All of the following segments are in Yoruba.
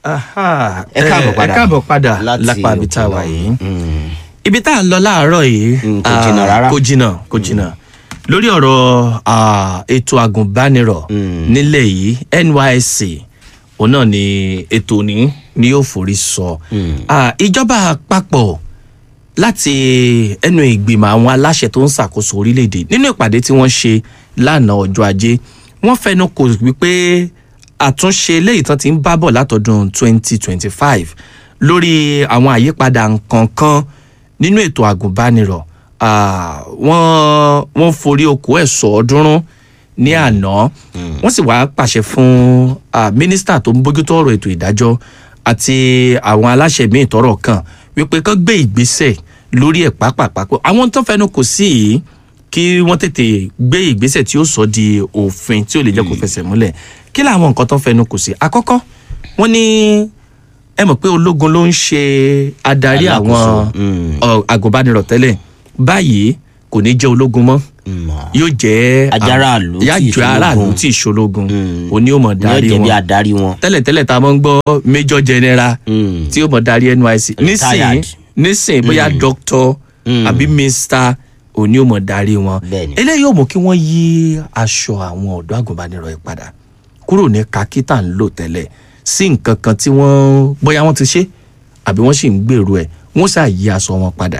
Aha, Ẹ káàbọ̀ eh, padà. ẹ káàbọ̀ padà Láti lápá ibi tá a òkè wà lọ. yìí Mm. ibi tá à ń lọ láàárọ̀ yìí Mm, kò ah, jìnnà rárá. kò jìnnà kò jìnnà lórí ọ̀rọ̀ ah, ètò àgùnbánirọ̀ Mm. nílẹ̀ yìí NYSC òun náà ni ètò ní ni yóò forí sọ Mm. Ah, ìjọba àpapọ̀ láti ẹnu ìgbìmọ̀ àwọn aláṣẹ tó ń ṣàkóso orílẹ̀-èdè nínú ìpàdé tí wọ́n ṣe lánàá ọjọ́ ajé wọ́n fẹnu kò wípé àtúnṣe eléyìí tán ti ń bá bọ̀ látọdún 2025 lórí àwọn àyípadà nǹkankan nínú ètò àgùnbánirọ̀ Ah, wọ́n wọ́n forí oko ẹ̀ sọ̀ọ́dúnrún ní àná wọ́n sì wá pàṣẹ fún ah, mínísítà tó ń bójútó ọ̀rọ̀ ètò ìdájọ́ àti àwọn aláṣẹ míì tọ́rọ̀ kàn wípé kán gbé ìgbésẹ̀ lórí ẹ̀ pápápápọ̀ àwọn tó fẹnu kò sí yìí kí wọ́n tètè gbé ìgbésẹ̀ tí ó sọ di òfin tí ó lè jẹ́ kó fẹsẹ̀ múlẹ̀ kí làwọn nǹkan tó fẹnu kò sí àkọ́kọ́ wọ́n ní ẹ mọ̀ pé ológun ló ń ṣe adarí àwọn Alákòóso, mm. ọ, agùnbánirọ̀ tẹ́lẹ̀ báyìí kò ní jẹ́ ológun mọ́ Mm. yóò jẹ́ Ajáráàlú tí yá ì jẹ́ ṣológun. aráàlú tí ìṣológun Mm. òní ò mọ̀ ní darí ọ̀jẹ̀ bí wọn adarí wọn. tẹ́lẹ̀tẹ́lẹ̀ tá a máa ń gbọ́ major general Mm. tí ó mọ̀ darí NYSC nísìnyí Retired. nísìnyí bóyá doctor Mm. àbí mister òní ò mọ̀ darí wọn Bẹ́ẹ̀ni. eléyìí ò mú kí wọ́n yí aṣọ àwọn ọ̀dọ́ àgùnbánirọ̀ yìí padà kúrò ní kakí tá à ń lò tẹ́lẹ̀ sí nǹkan kan tí wọ́n bóyá wọ́n ti ṣe àbí wọ́n sì ń gbèrú ẹ̀ wọ́n ṣáà yí aṣọ wọn padà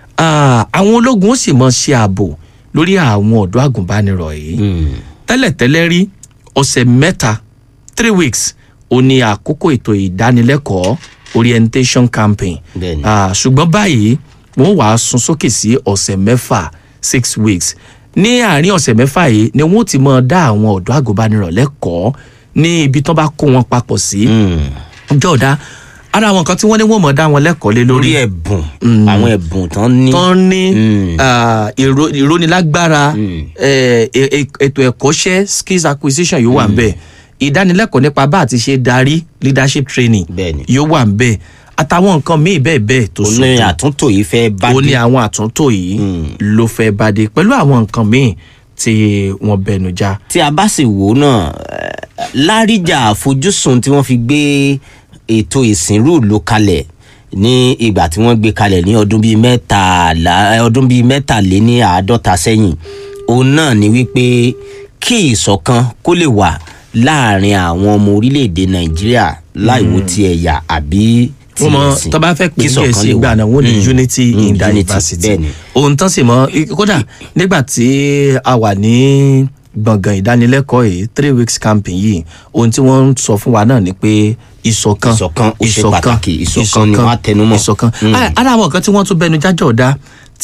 Ah, àwọn ológun ó sì mọ ṣe ààbò lórí àwọn ọ̀dọ́ àgùnbánirọ̀ yìí Mm. tẹ́lẹ̀tẹ́lẹ̀ rí ọ̀sẹ̀ mẹ́ta three weeks ó ní àkókò ètò ìdánilẹ́kọ̀ọ́ orientation campaign Bẹ́ẹ̀ni. Ah, ṣùgbọ́n báyìí wọ́n wàá sún sókè sí ọ̀sẹ̀ mẹ́fà six weeks ní àárín ọ̀sẹ̀ mẹ́fà yìí ni wọ́n ti máa dá àwọn ọ̀dọ́ àgùnbánirọ̀ lẹ́kọ̀ọ́ ní ibi tó bá kó wọn papọ̀ sí Mm. jọ̀ọ́dá ara àwọn nǹkan tí wọ́n ní wọ́n máa dá wọn lẹ́kọ̀ọ́ lé lórí lórí ẹ̀bùn àwọn ẹ̀bùn tán ní. tán ní Mm. ah, ìró- ìrónilágbára Mm. eh, e- e- ètò ẹ̀kọ́ṣẹ́ skills acquisition yóò wà nbẹ̀ ìdánilẹ́kọ̀ọ́ nípa bá àti ṣe darí leadership training Bẹ́ẹ̀ni. yóò wà nbẹ̀ àtàwọn nǹkan míì bẹ́ẹ̀ bẹ́ẹ̀ tó ó ní sùn àtúntò yìí fẹ́ bá ó ní dé. àwọn àtúntò yìí Mm. ló fẹ́ bá dé pẹ̀lú àwọn nǹkan míì tí wọ́n bẹnu já tí a bá sì wò ó náà eh, láríjà àfojúsùn tí wọ́n fi gbé ètò ìsìnrú ìlú kalẹ̀ ní ìgbà tí wọ́n gbé kalẹ̀ ní ọdún bíi mẹ́tàlá ọdún bíi mẹ́tàléní àádọ́ta sẹ́yìn òun náà ni wípé kí ìṣọ̀kan kó lè wà láàrin àwọn ọmọ orílẹ̀-èdè nàìjíríà láìwo ti ẹ̀yà àbí ti wọ́n mọ ẹ̀sìn tó bá fẹ́ pè kí ní ìṣọ̀kan gẹ̀ẹ́sì lè wà. ìgbà náà wọ́n ní Mm. unity Mm, in unity, diversity bẹ́ẹ̀ni. ohun tán sì mọ kódà nígbà tí a wà ní gbọ̀ngàn ìdánilẹ́kọ̀ọ́ yìí three weeks camping yìí ohun tí wọ́n ń sọ fún wa náà ni pé ìṣọ̀kan Ìṣọ̀kan ó ṣe pàtàkì, ìṣọ̀kan ni wọ́n á tẹnumọ́. ìṣọ̀kan Mm. Ah, ara àwọn nǹkan tí wọ́n tún bẹnu jájọ̀ dá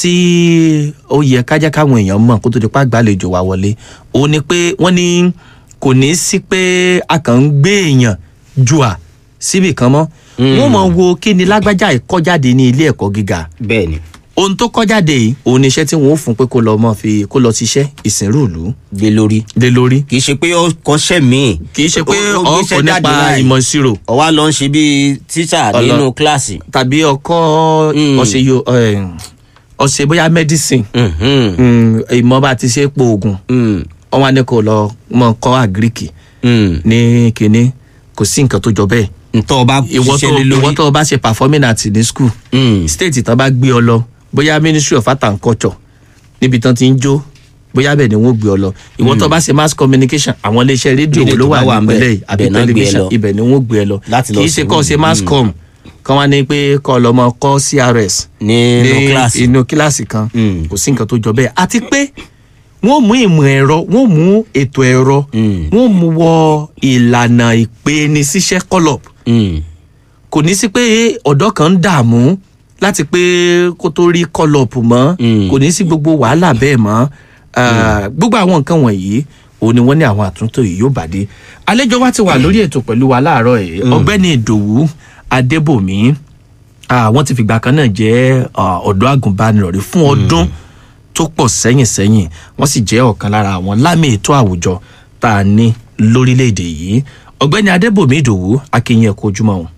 tí ó yẹ kájá káwọn èèyàn mọ̀ kó tó di pa àgbàlejò wa wọlé òun ni pé wọ́n ní kò ní sí pé a kàn ń gbé èèyàn jù à síbì kan mọ́ wọ́n mọ̀ wo kí ni lágbájá ìkọ́jáde ní ilé ẹ̀kọ́ gíga bẹ́ẹ̀ ni ohun tó kọ́jáde yìí òun ni iṣẹ́ tí wọ́n ó fún pé kó lọ mọ́ fi kó lọ ṣiṣẹ́ ìsìnrú ìlú gbé lórí lé lórí kì í ṣe pé ó kọ́ṣẹ́ míì kì í ṣe pé Ó- ó gbéṣẹ́ ọkọ̀ jáde nípa láì. ìmọ̀ ìṣirò ọwá lọ ń ṣe bíi tíṣà Ọlọ- nínú kíláàsì. tàbí ọkọ̀ Mm. ọ̀sẹ̀ yo ọ̀sẹ̀ bóyá medicine Mhm. Mm, ìmọ̀ bá ti ṣe po oògùn Mm. wọ́n wá ní kó lọ mọ̀ kọ́ àgíríkì Mm. ní kínní kò sí nǹkan tó jọ bẹ́ẹ̀ ntọ́ ọba ìwọ tó ṣiṣẹ́ lé ìwọ lórí. tó o bá ṣe performing art ní school Mm. state tán bá gbé ọ lọ bóyá ministry of art and culture níbi tán ti ń jó bóyá bẹ́ẹ̀ ni wọ́n gbé ọ lọ ìwọ tó bá ṣe mass communication àwọn iléeṣẹ́ rédíò Rédíò ló tó bá wà wà ńbẹ̀, nípínlẹ̀ yìí àbí ibẹ̀ náà gbé ẹ tẹlifíṣàn lọ. ibẹ̀ ni wọ́n gbé ẹ lọ Láti lọ kì í ṣe sí kọ́ ṣe mm. mass com kan wá ní pé kọ́ lọ mọ kọ́ CRS nínú kíláàsì. inú kíláàsì kan Mm. kò sí nǹkan tó jọ bẹ́ẹ̀ àti pé wọ́n mú ìmọ̀ ẹ̀rọ wọ́n mú ètò ẹ̀rọ Mm. wọ́n mú wọ ìlànà ìpeni síṣẹ́ kọlọp Mm. kò ní sí pé ọ̀dọ́ kan ń dààmú láti pé kó tó rí kọlọ̀pù mọ́ Mm. kò ní sí gbogbo wàhálà bẹ́ẹ̀ mọ́ Ah, gbogbo àwọn nǹkan wọ̀nyí òun ni wọ́n ní àwọn àtúntò yìí yóò bàdé àlejò wa ti wà lórí ètò pẹ̀lú wa láàárọ̀ yìí ọ̀gbẹ́ni ìdòwú adébòmí ah, wọ́n ti fìgbà kan náà jẹ́ ah, ọ̀dọ́ àgùnbánirọ̀ rí fún ọdún tó pọ̀ sẹ́yìn sẹ́yìn wọ́n sì jẹ́ ọ̀kan lára àwọn lámì ètò àwùjọ tá a ní lórílẹ̀‐èdè yìí ọ̀gbẹ́ni adébòmí ìdòwú akínyìn ẹ̀kọ́ ojúmọ́ o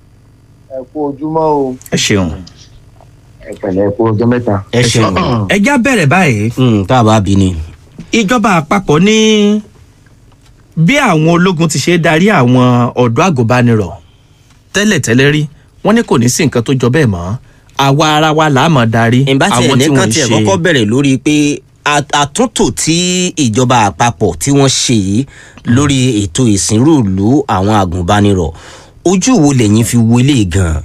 ẹ kú ojúmọ́ o ẹ ṣeun. ẹ pẹ̀lẹ́ ẹ kú ọjọ́ mẹ́ta. ẹ ṣeun. ẹ já bẹ̀rẹ̀ báyìí Mm, tá a bá bí ni. ìjọba àpapọ̀ ní bí àwọn ológun ti ṣe darí àwọn ọ̀dọ́ àgùnbánirọ̀ tẹ́lẹ̀tẹ́lẹ̀ rí wọ́n ní kò ní sí nǹkan tó jọ bẹ́ẹ̀ mọ́ àwa ara wa là á mọ̀ darí ìbá tiẹ̀ àwọn tí nìkan wọ́n ń tiẹ̀ ṣe kọ́kọ́ bẹ̀rẹ̀ lórí pé à- àtúntò tí ìjọba àpapọ̀ tí wọ́n ṣe yìí lórí ètò ìsìnrú ìlú àwọn agùnbánirọ̀ ojú wo lẹ́yìn fi wo eléyìí gan-an.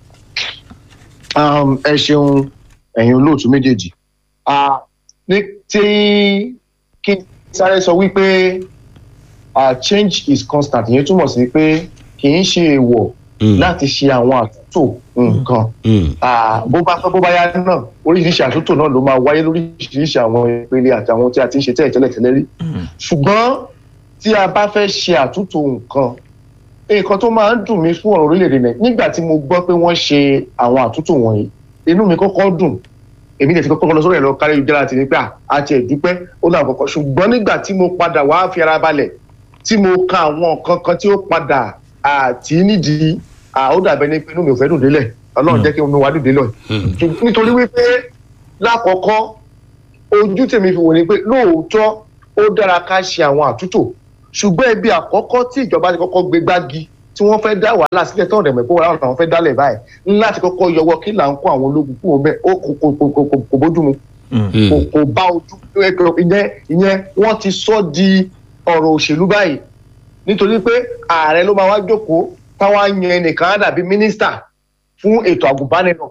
Um, ẹ ṣeun ẹ̀yin olóòtú méjèèjì Ah, ní tí kí n sáré sọ wípé ah, change is constant ìyẹn túmọ̀ sí pé kì í ṣe èèwọ̀ Mm. láti ṣe àwọn àtúntò nǹkan Mm. Ah, bó bá fẹ́ bó bá yá náà oríṣiríṣi àtúntò náà ló máa wáyé lóríṣiríṣi àwọn ìpele àti àwọn tí a ti ń ṣe tẹ́lẹ̀ tẹ́lẹ̀ tẹ́lẹ̀ rí ṣùgbọ́n tí a bá fẹ́ ṣe àtúntò nǹkan nǹkan tó máa ń dùn mí fún ọ̀rọ̀ orílẹ̀-èdè náà nígbà tí mo gbọ́ pé wọ́n ṣe àwọn àtúntò wọ̀nyí inú mi kọ́kọ́ dùn èmi lè ti kọ́kọ́ lọ sórí ẹ̀rọ kárí ìjọba àti nípa àti ẹ̀dúpẹ́ ó náà kọ́kọ́ ṣùgbọ́n nígbà tí mo padà wá fi ara balẹ̀ tí mo ka àwọn nǹkan kan tí ó padà àti nídìí à, ó dàbẹ́ ní pé inú mi ò fẹ́ dùn délẹ̀ ọlọ́run jẹ́ kí omi wá dùn délẹ̀ nítorí wípé lákọ̀ọ́kọ́ ojú tèmi fi wò ni pé lóòótọ́ ó dára ká ṣe àwọn àtúntò ṣùgbọ́n ibi àkọ́kọ́ tí ìjọba ti kọ́kọ́ gbé gbági tí wọ́n fẹ́ dá wàhálà sílẹ̀ tó ọ̀dẹ̀ mẹ́kọ́ wàhálà làwọn fẹ́ dálẹ̀ báyìí ńlá ti kọ́kọ́ yọwọ́ kí là ń kó àwọn ológun kúrò bẹ́ẹ̀ ó kò kò kò kò kò bójú mu Mm. kò kò bá ojú ìyẹn ìyẹn wọ́n ti sọ di ọ̀rọ̀ òṣèlú báyìí nítorí pé ààrẹ ló máa wá jókòó táwa yan ẹnìkan á dàbí mínísítà fún ètò àgùnbánirọ̀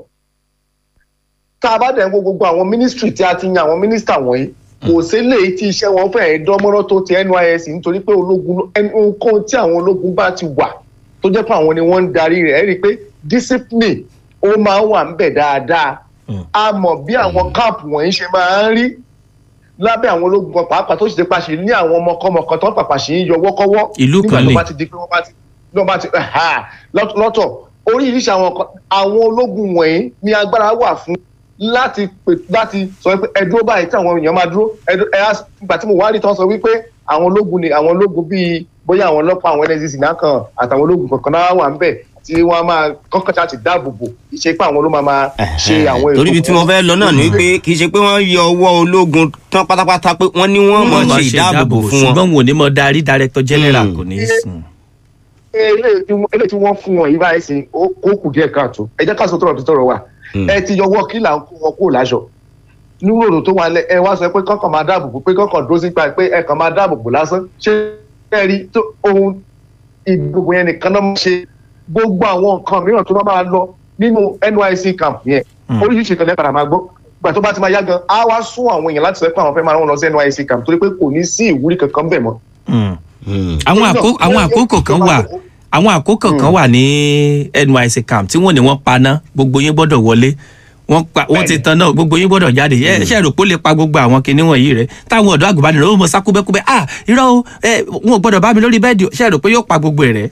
tá a bá dẹ̀ ń wo gbogbo àwọn mínísítírì tí a ti yan àwọn mínísítà wọ̀nyí kò sílé tí iṣẹ́ wọn fẹ́ẹ́ dánmọ́rọ́ tó ti NYSC nítorí pé ológun ohunkóhun tí àwọn ológun bá ti wà tó jẹ́ pé àwọn ni wọ́n ń darí rẹ̀ ẹ́ rí i pé discipline ó máa ń wà ń bẹ̀ dáadáa a mọ̀ bí àwọn káàpù wọ̀nyí ṣe máa ń rí lábẹ́ àwọn ológun kan pàápàá tó sì ti pàṣẹ ní àwọn ọmọkọ́mọ kan tó ń pàpà sí í yọwọ́ kọ́wọ́ Ìlú kan nígbà ni. tó bá ti di pé wọ́n bá ti wọ́n bá ti ha, lọ́t- lọ́tọ̀ oríṣiríṣi àwọn kan àwọn ológun wọ̀nyí ní agbára wà fún láti pè láti sọ pé ẹ dúró báyìí tí àwọn èèyàn máa dúró ẹ dú- ẹ á ìgbà tí mo wá rí tán sọ wípé àwọn ológun ni àwọn ológun bíi bóyá àwọn ọlọ́pàá àwọn NSCC náà kan àtàwọn ológun kankan náà wà ń bẹ̀ tí wọ́n á máa kọ́kọ́ ṣáà ti dáàbò bò ìṣe pé àwọn ló máa máa ṣe àwọn torí ibi tí wọ́n fẹ́ lọ náà ni pé kì í ṣe pé wọ́n yọ ọwọ́ ológun tán pátápátá pé wọ́n ní wọ́n mọ̀ ṣe ìdáàbòbò fún wọn. ṣùgbọ́n wọn ò ní mọ darí director general Mm. kò ní í sùn. eléyìí tí wọ́n- eléyìí tí wọ́n fún wọn yìí báyìí sí ó ó kù díẹ̀ káàtó ẹ jẹ́ ká sọ tọrọ tó tọrọ wa Mm. ẹ ti yọwọ́ kí là ń kó wọn kó láṣọ nínú òrò tó wà lẹ ẹ wá sọ pé kọ́kàn máa dáàbò bò pé kọ́kàn dúró sípa pé ẹ kàn máa dáàbò bò lásán ṣé ẹ rí tó ohun ìdìbò yẹn nìkan náà máa ṣe gbogbo àwọn nǹkan mìíràn tó bá máa lọ nínú NYSC camp yẹn Mm. oríṣiríṣi kan lẹ́pàdà máa gbọ́ gbà tó bá ti máa yá gan á wá sún àwọn èèyàn láti sọ pé àwọn fẹ́ máa rán wọn lọ sí NYSC camp torí pé kò ní sí ìwúrí kankan bẹ̀ mọ́ Mm. Mm. àwọn Torí náà, àkó- àwọn wọ́n- àkókò kan wà àwọn àkókò kan wà ní NYSC camp tí wọ́n ní wọ́n paná gbogbo yín gbọ́dọ̀ wọlé wọ́n pa wọ́n ti tan náà gbogbo yín gbọ́dọ̀ jáde ẹ ṣe rò pé ó lè pa gbogbo àwọn kinní wọ̀nyí rẹ táwọn ọ̀dọ́ àgùnbánirọ̀ ó mọ sá kúbẹ́kúbẹ́ ah irọ́ o ẹ wọn ò gbọ́dọ̀ bá mi lórí bẹ́ẹ̀dì o ṣe rò pé yóò pa gbogbo ẹ̀ rẹ.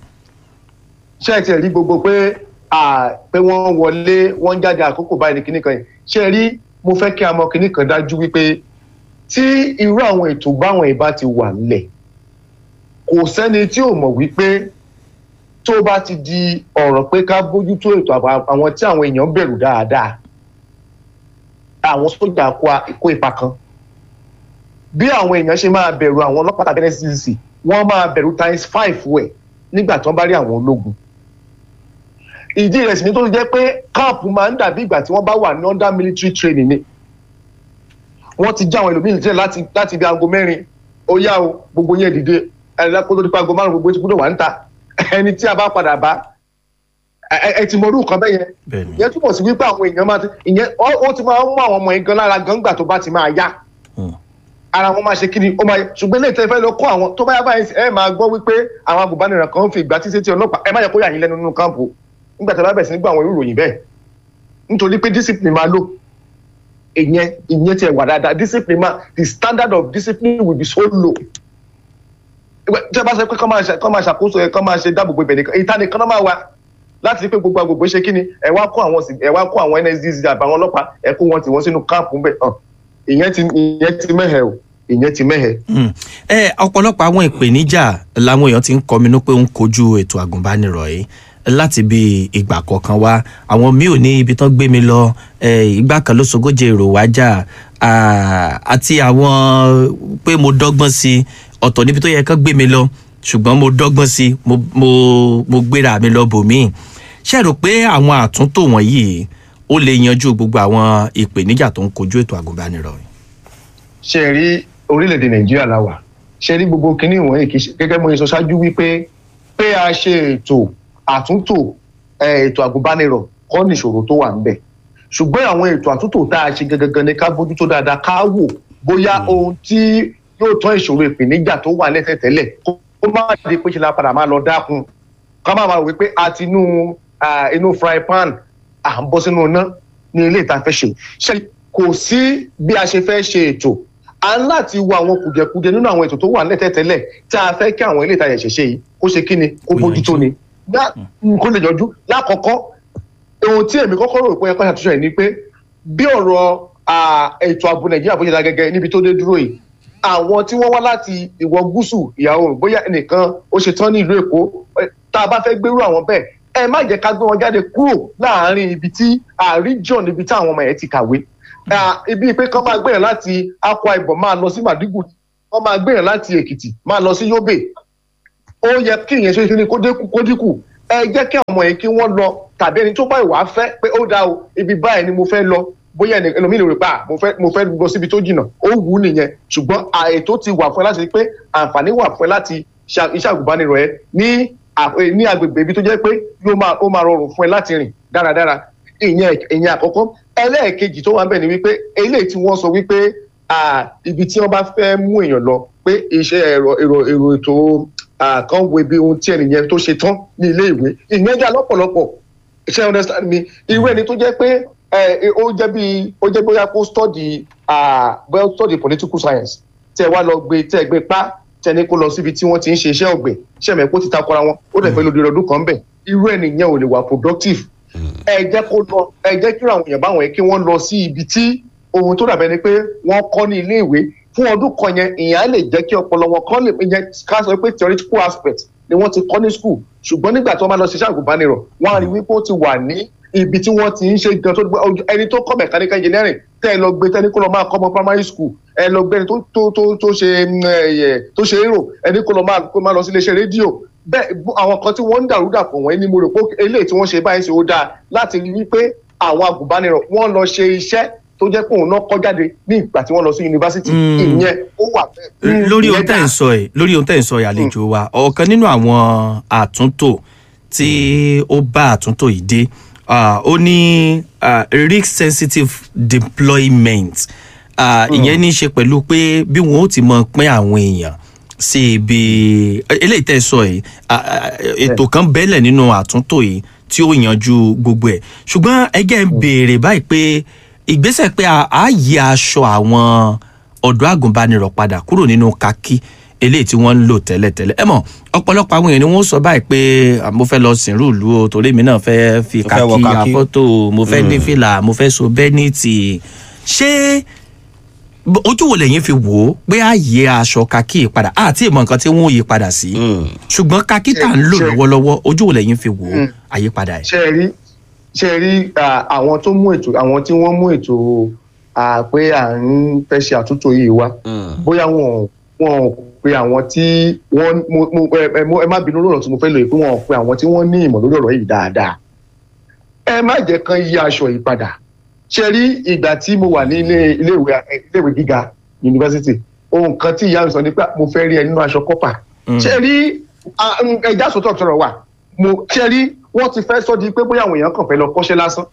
ṣé ẹ tiẹ̀ rí gbogbo pé à, pé wọ́n wọlé wọ́n jáde àkókò báyìí ní kinní kan yìí ṣé ẹ rí mo fẹ́ kí a mọ kinní kan dájú wípé tí irú àwọn ètò báwọn ìbá ti wà nílẹ̀ kò sẹ́ni tí ò mọ̀ wípé tó bá ti di ọ̀rọ̀ pé ká bójútó ètò àbò àwọn tí àwọn èèyàn bẹ̀rù dáadáa àwọn sójà kó a- kó ipa kan bí àwọn èèyàn ṣe máa bẹ̀rù àwọn ọlọ́pàá tàbí NSCDC wọ́n máa bẹ̀rù times five wẹ̀ nígbà tí wọ́n bá rí àwọn ológun ìdí rẹ̀ sì ni tó ti jẹ́ pé camp máa ń dàbí ìgbà tí wọ́n bá wà ní under military training ni wọ́n ti já àwọn ẹlòmíì sílẹ̀ láti láti ibi aago mẹ́rin ó yá o gbogbo yẹn dìde ẹ̀rọ kó tó di pa aago márùn gbogbo ti gbọ́dọ̀ wà ń ta ẹni tí a bá padà bá ẹ- ẹ ẹ ti mọ orú nǹkan bẹ́ẹ̀ yẹn bẹ́ẹ̀ni ìyẹn túbọ̀ sí wípé àwọn èèyàn máa ti ìyẹn ó ó ti máa ń mú àwọn ọmọ yẹn gan lára gan gbà tó bá ti máa yá Mm. ara wọn máa ṣe kí ni ó máa ṣùgbọ́n ilé ìtẹ́fẹ́ lọ kó àwọn tó bá yá báyìí ẹ máa gbọ́ wípé àwọn agùnbánirọ̀ kan ń fi ìgbà tí sétí ọlọ́pàá ẹ má yẹ kó yà yín lẹ́nu nínú káàmpù nígbà tí a bá bẹ̀rẹ̀ sí ní gbọ́ àwọn irú ìròyìn bẹ́ẹ̀ nítorí pé discipline máa lò ìyẹn ìyẹn tiẹ̀ wà dáadáa discipline máa the standard of discipline will be so low Ìgbà- tí a bá sọ pé kọ́ máa ṣe- kọ́ máa ṣàkóso ẹ̀ kọ́ máa ṣe dáàbòbò ibẹ̀ nìkan ìta nìkan náà máa wà láti rí pé gbogbo agbègbè ṣe kí ni ẹ wá kó àwọn sì- ẹ wá kó àwọn NSDC àbáwọn ọlọ́pàá ẹ kó wọn tì wọ́n sínú káàmpù ńbẹ̀ hàn ìyẹn ti ìyẹn ti mẹ́hẹ̀ o ìyẹn ti mẹ́hẹ̀. Mm. ẹ ọ̀pọ̀lọpọ̀ àwọn ìpèníjà làwọn èèyàn ti ń kọminú pé ó ń kojú ètò àgùnbánirọ̀ yìí láti bí ìgbà kọ̀ọ̀kan wá àwọn míì ò ní ibi tán gbé mi lọ ẹ, ìgbà kan ló sogóje èrò wájà à, àti àwọn pé mo dọ́gbọ́n sí i ọ̀tọ̀ níbi tó yẹ kán gbé mi lọ ṣùgbọ́n mo dọ́gbọ́n sí mo mo mo gbéra mi lọ bòmíì ṣe rò pé àwọn àtúntò wọ̀nyí ó lè yanjú gbogbo àwọn ìpèníjà tó ń kojú ètò àgùnbánirọ̀ yìí. ṣe rí orílẹ̀-èdè nàìjíríà la wà ṣe rí gbogbo kinní wọ̀nyí kì í ṣe gẹ́gẹ́ mo sọ ṣáájú wípé pé a ṣe ètò àtúntò eh, ètò àgùnbánirọ̀ kọ́ nìṣòro tó wà ń bẹ̀ ṣùgbọ́n àwọn ètò àtúntò tá a ṣe gangan ni ká bójútó dáadáa ká wò bóyá ohun tí yóò tán ìṣòro ìpèníjà tó wà lẹ́sẹ̀ tẹ́lẹ̀ kó kó má di pé ṣe la padà máa lọ dákun ká má máa wí pé a ti inú ah, inú fry pan à ń bọ́ sínú iná ní ilé ìta fẹ́ ṣe ṣe kò sí bí a ṣe fẹ́ ṣe ètò a ń láti wo àwọn kùdìẹ̀kudiẹ nínú àwọn ètò tó wà lẹ́tẹ̀ tẹ́lẹ̀ tí a fẹ́ kí àwọn ilé ìtajà ṣẹ̀ṣẹ̀ yìí kó ṣe kí ni kó Kó bójútó ni Lá- kó lè yọjú lákọ̀ọ́kọ́ ohun tí èmi kọ́kọ́ rò pé ẹ̀kọ́ ṣàtúnṣe ẹ̀ ni pé bí ọ̀rọ̀ ah, ètò ààbò nàìjíríà bó ṣe dá gẹ́gẹ́ níbi tó dé dúró yìí àwọn tí wọ́n wá láti ìwọ̀ gúúsù ìyá oòrùn bóyá ẹnìkan ó ṣe tán ní ìlú èkó eh, tá a bá fẹ́ gbérú àwọn bẹ́ẹ̀ ẹ má jẹ́ ká gbé wọn jáde kúrò láàárín ibi tí àríjọ̀n níbi tí àwọn ọmọ yẹn ti kàwé Ah, ibi pé kán máa gbéyàn láti akwa ibom máa lọ sí màdúgùrì kán máa gbéyàn láti èkìtì máa lọ sí yobe ó yẹ kí ìyẹn ṣe kí ni kó dínkù kó dínkù ẹ jẹ́ kí àwọn ọmọ yẹn kí wọ́n lọ tàbí ẹni tó bá ìwà fẹ́ pé ó dáa o ibi báyìí ni mo fẹ́ lọ bóyá ẹni ẹlòmíì lè rè pa mo fẹ́ mo fẹ́ lọ síbi tó jìnnà ó wù ú nìyẹn ṣùgbọ́n àètò ti wà fún ẹ láti rí pé àǹfààní wà fún ẹ láti ṣe iṣẹ́ àgùnbánirọ̀ ẹ ní à- eh, ní agbègbè ibi tó jẹ́ pé yóò máa ó máa rọrùn fún ẹ láti rìn dáradára ìyẹn ìyẹn àkọ́kọ́ ẹlẹ́ẹ̀kejì tó wà ń bẹ̀ ni wípé eléyìí tí wọ́n sọ wípé ah, ibi tí wọ́n bá fẹ́ mú èèyàn lọ pé iṣẹ́ ẹ̀rọ èrò èrò ètò ah, kan wo ibi ohun tí ẹnìyẹn tó ṣe tán ní ilé ìwé ìyẹn dá lọ́pọ̀lọpọ̀ ṣe ẹ understand mi irú ẹni tó jẹ́ pé ẹ, ó jẹ́ bí ó jẹ́ bóyá kó study ah, bóyá ó study political science tẹ́ ẹ wá lọ gbé tẹ́ ẹ gbé pa tẹ́ ẹ ní kó lọ síbi tí wọ́n ti ń ṣe iṣẹ́ ọ̀gbìn ṣẹ̀mẹ̀ kó ti takora wọn ó dẹ̀ fẹ́ lóde ọdún kan bẹ̀ irú ẹnìyẹn ò lè wà productive ẹ jẹ́ kó lọ ẹ jẹ́ kí àwọn èèyàn báwọn yẹn kí wọ́n lọ sí ibi tí ohun tó dàbẹ́ ni pé wọ́n kọ́ ní ilé ìwé fún ọdún kan yẹn ìyẹn á lè jẹ́ kí ọpọlọ wọn kọ́ lè yẹn ká sọ pé theoretical aspect ni wọ́n ti kọ́ ní school ṣùgbọ́n nígbà tí wọ́n bá lọ ṣiṣẹ́ àgùnbánirọ̀ wọ́n á rí wípé ó ti wà ní ibi tí wọ́n ti ń ṣe gan tó gbé ojú- ẹni tó kọ́ mechanical engineering tẹ́ ẹ lọ gbé tẹ́ni kó lọ máa kọ́ ọmọ primary school ẹ lọ gbé ẹni tó tó tó tó ṣe mm, ẹ, tó ṣe èrò ẹni kó lọ máa kó máa lọ sí iléeṣẹ́ rédíò bẹ́ẹ̀ bú- àwọn kan tí wọ́n ń dàrú dàpọ̀ wọ́n ní mo rò pé eléyìí tí wọ́n ṣe báyìí ṣe ó dáa láti rí wípé àwọn àgùnbánirọ̀ wọ́n lọ ṣe iṣẹ́ tó jẹ́ pé òun náà kọ́ jáde ní ìgbà tí wọ́n lọ sí yunifásitì Mm. ìyẹn ó wà bẹ́ẹ̀. lórí Ìyẹn ohun tẹ́ dáa. ń sọ ẹ̀ lórí ohun tẹ́ ń sọ ẹ̀ àlejò wa ọ̀kan nínú àwọn àtúntò tí ó bá àtúntò yìí dé ah, ó ní ah, risk sensitive deployment Ah, ìyẹn ní í ṣe pẹ̀lú pé bí wọn ó ti mọ pín àwọn èèyàn sí ibi eléyìí tẹ́ ẹ sọ yìí ah, ah, ètò kan bẹ́lẹ̀ nínú àtúntò yìí tí ó yanjú gbogbo ẹ̀ ṣùgbọ́n ẹgẹ́ ń béèrè báyìí pé ìgbésẹ̀ pé a á yí aṣọ àwọn ọ̀dọ́ àgùnbánirọ̀ padà kúrò nínú kakí eléyìí tí wọ́n ń lò tẹ́lẹ̀tẹ́lẹ̀ ẹ mọ̀ ọ̀pọ̀lọpọ̀ àwọn èèyàn ni wọ́n sọ báyìí pé "Ah, mo fẹ́ lọ sìnrú ìlú o torí mi náà fẹ́ fi Mo fẹ́ wọ kakí kakí." afọ́tò mo fẹ́ dé fìlà mo fẹ́ so bẹ́nìtì ṣé b- ojú wo lẹ́yìn fi wò ó pé a yí aṣọ kakí yìí padà àti ìmọ̀ nǹkan tí wọ́n yí padà sí Mm. ṣùgbọ́n kakí tá à ń lò Ṣe- lọ́wọ́lọ́wọ́ ojú wo lẹ́yìn fi wò ó Mm. àyípadà ẹ̀. ṣe rí ṣe rí ah, àwọn tó mú ètò àwọn tí wọ́n mú ètò ah, pé à ń fẹ́ ṣe àtúntò yìí wá Mm. bóyá wọn ò- wọn ò pe àwọn tí wọ́n mo- mo- ẹ ẹ mo- ẹ má bínú lọ́rọ̀ tí mo fẹ́ lò yìí pé wọn ò pe àwọn tí wọ́n ní ìmọ̀ lórí ọ̀rọ̀ yìí dáadáa ẹ má jẹ́ kán yí aṣọ yìí padà ṣe rí ìgbà tí mo wà ní ilé iléèwé iléèwé gíga yunifásitì ohun kan tí ìyá mi sọ ni pé mo fẹ́ rí ẹ nínú aṣọ kọ́pà Mm. ṣe rí ah, mm, ẹja sọtọ sọ̀rọ̀ wà mo ṣe rí wọ́n ti fẹ́ sọ di pé bóyá àwọn èèyàn kàn fẹ́ lọ kọ́ṣẹ́ lásán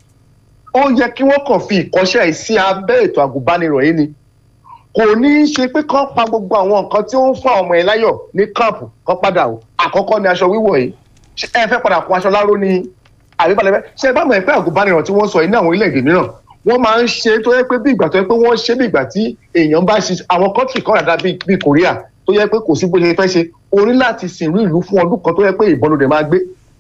ó yẹ kí wọ́n kàn fi ìkọ́ṣẹ́ yìí sí abẹ́ ètò àgùnbánirọ̀ yìí ni kò ní í ṣe pé kán pa gbogbo àwọn nǹkan tí ó ń fún àwọn ọmọ yẹn láyọ̀ ní káàpù kán padà o àkọ́kọ́ ni aṣọ wíwọ̀ yìí Ṣé ẹ fẹ́ padà kó aṣọ láró ni àbíbalẹ̀ fẹ́ ṣe bá mọ̀ ẹ́ pé àgùnbánirọ̀ tí wọ́n sọ yìí ní àwọn orílẹ̀-èdè mìíràn wọ́n máa ń ṣe tó yẹ pé bí ìgbà tó yẹ pé wọ́n ṣe bí ìgbà tí èèyàn bá ṣe àwọn kọ́ńtì kan ràdá bíi bíi Korea tó yẹ pé kò sí bó ṣe fẹ́ ṣe orí láti sìnrú ìlú fún ọdún kan tó yẹ pé ìbọn ló dẹ̀ máa gbé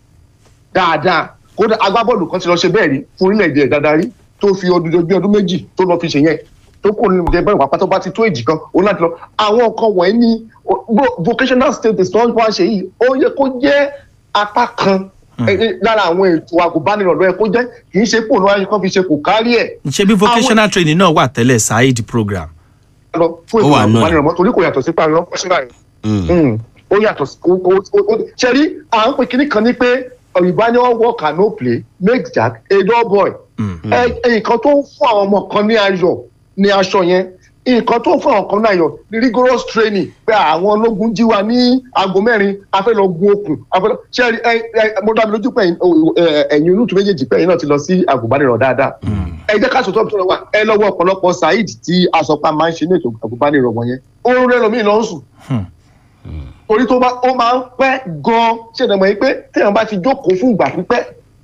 dáadáa kódà agbábọ́ọ̀lù kan ti lọ ṣe bẹ́ẹ̀ rí fún orílẹ̀-èdè ẹ̀ dáadáa rí tó fi ọdún bí ọdún méjì tó lọ fi ṣe yẹn tó kò ní ìjẹba ìwà pátá bá ti tó èjì kan ó láti lọ àwọn nǹkan wọ̀nyí ní vo- vocational status tó ń wá ṣe yìí ó yẹ kó jẹ́ apá kan eh, eh, lára àwọn ètò àgùnbánirọ̀ ló yẹ kó jẹ́ kì í ṣe pò ní wáyé kan fi ṣe kò kárí ẹ̀ ṣé bí vocational training náà wà tẹ́lẹ̀ saheed program. lọ fún Ó ètò wà náà. àgùnbánirọ̀ mọ́ torí kò yàtọ̀ sí pàrọ̀ kọ́ṣẹ́lá yẹn Mm. Mm. ó yàtọ̀ sí ó- ó- ó- ó- ṣe rí à ń pè kíní kan ní pé òyìnbá ni wọ́n work and no play make jack a dull boy ẹ ẹ, nǹkan tó ń fún àwọn ọmọ kan ní ayọ̀ ní aṣọ yẹn nǹkan tó ń fún àwọn kan ní ayọ̀ ní rigorous training pé àwọn ológun jí wa ní aago mẹ́rin a fẹ́ lọ gun okùn a fẹ́ lọ ṣe ẹ ẹ ẹ, mo dá mi lójú pé ẹ̀yin- o- ẹ, ẹ̀yin olùtú méjèèjì pé ẹ̀yin náà ti lọ sí àgùnbánirọ̀ dáadáa ẹ jẹ́ ká sọ̀tọ̀ tó lọ wà ẹ lọ́wọ́ ọ̀pọ̀lọpọ̀ saheed tí asọ̀pá máa ń ṣe ní ètò àgùnbánirọ̀ wọ̀nyẹn oorun rẹ̀ lómi lọ ń sùn torí tó bá ó máa ń pẹ́ gan-an ṣèdọ̀mọ̀ yìí pé téèyàn bá ti jókòó fún ìgbà pípẹ́